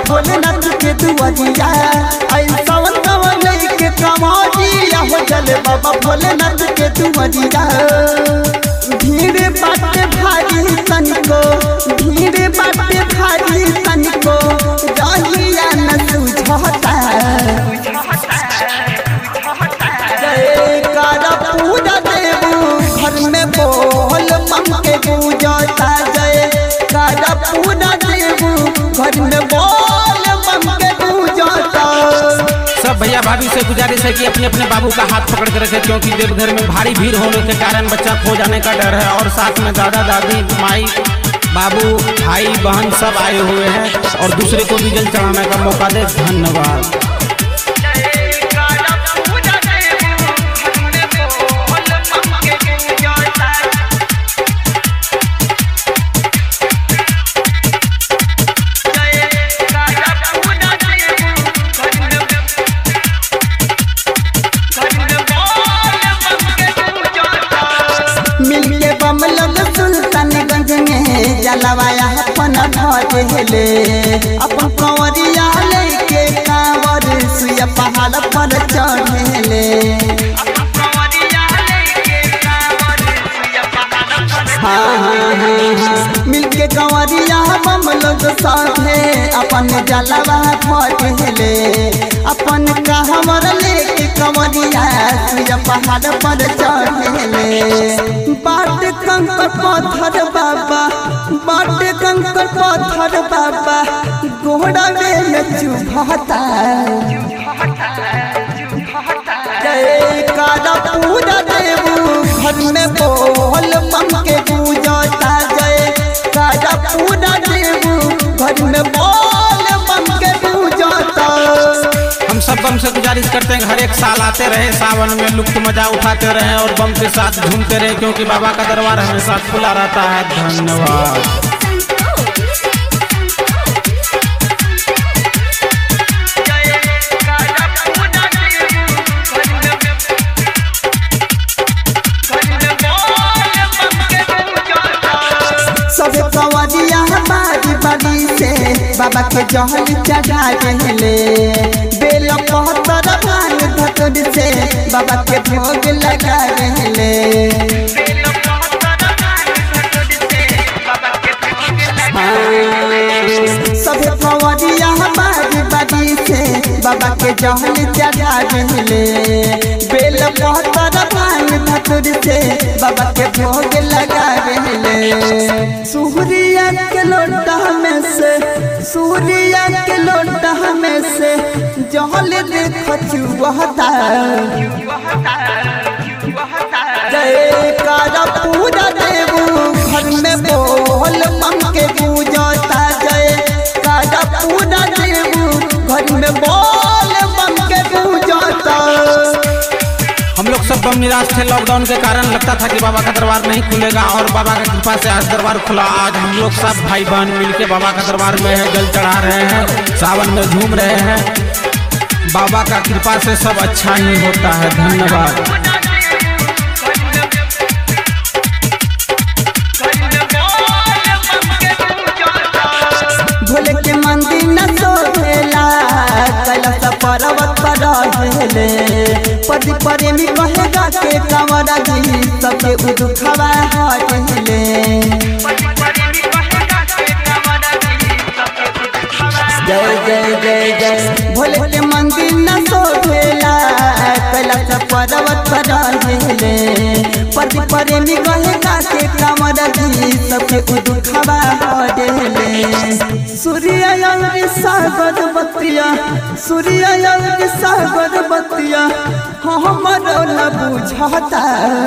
भोलेनाथ के दुआरिया आई सावन कवन के कमरिया हो चले बाबा भोलेनाथ के दुआरिया भीड़ बाटे भारी तनिको भीड़ बाटे भारी तनिको रहिया न सुझता जय कारा पूजा देवू घर में बोल मम के पूजता जय कारा पूजा देवू घर में बोल मम के पूजता सब भैया भाभी से गुजारिश है कि अपने अपने बाबू का हाथ पकड़ के रखें क्योंकि देवघर में भारी भीड़ होने के कारण बच्चा खो जाने का डर है और साथ में दादा दादी माई बाबू भाई बहन सब आए हुए हैं और दूसरे को भी जल चढ़ाने का मौका दे धन्यवाद मिलके बम लोग सुल्तानगंज में जलवाया अपन भजले अपन कंवरिया लेके कांवर सुया पहाड़ पर चढ़ले हाँ हाँ हाँ हाँ मिलके कंवरिया बम लोग साथे अपन जलवा भजले अपन कहवर लेके कंवरिया सुया पहाड़ पर चढ़ले बाट कंकर पत्थर बाबा बाट कंकर पत्थर बाबा घोड़ा में चुभता जय कारा पूजा देवू घर में बोल मम के पूजता जय कारा पूजा देवू घर में बोल मम के पूजता हम सब बम से गुजारिश करते हैं कि हर एक साल आते रहे सावन में लुप्त मजा उठाते रहे और बम के साथ झूमते रहे क्योंकि बाबा का दरबार हमेशा खुला रहता है धन्यवाद सब कवरिया बारी बारी से बाबा के जहल चढ़ा रहले बेल पहतर भांग धतुर से बाबा के भोग लगा रहले सब कवरिया बारी बारी से बाबा के जहल चढ़ा रहले बेल पहतर भांग धतुर से बाबा के भोग लगा रहले सूर्या के लोटा में से सूर्या के लोटा में से जहल देख चुहता जय कारा पूजा देवू घर में बोल मम के पूजता जय कारा पूजा देवू घर में बोल मम के पूजता हम लोग सब बम निराश थे लॉकडाउन के कारण लगता था कि बाबा का दरबार नहीं खुलेगा और बाबा की कृपा से आज दरबार खुला आज हम लोग सब भाई बहन मिलके बाबा का दरबार में है जल चढ़ा रहे हैं सावन में झूम रहे हैं बाबा का कृपा से सब अच्छा ही होता है धन्यवाद भोले के मंदिर न सोहेला कैलाश पर्वत पर रहेले पति प्रेमी कहेगा के कंवरा जी सबके उदुखवा हटेले जय जय जय जय भोले के मंदिर न सोहेला कैलाश पर्वत पर रहेले पति प्रेमी कहेगा के कंवरा जी सबके उदुखवा हटेले सूर्य अंग सागर बतिया सूर्य अंग सागर बतिया हमर न बुझता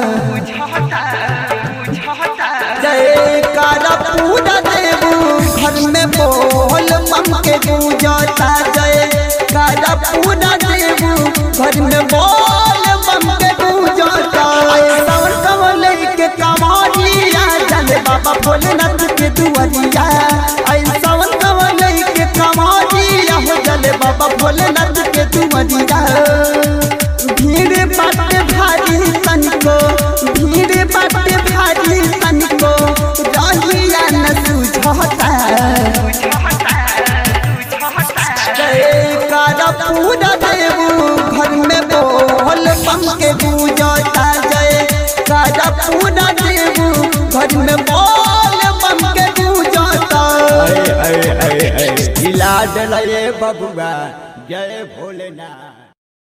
जय कारा पूजा देवू घर में बोल मम के पूजता जय कारा पूजा देवू घर में बोल मम के पूजता सावन कमल के कमालिया चले बाबा भोलेनाथ के दुआरिया आई सावन कमल के कमालिया हो चले बाबा भोलेनाथ के दुआरिया भीड़ बाटे भारी तनिको भीड़ बाटे भारी तनिको रहिया न सुझता लाड लये बबुआ जय भोलेनाथ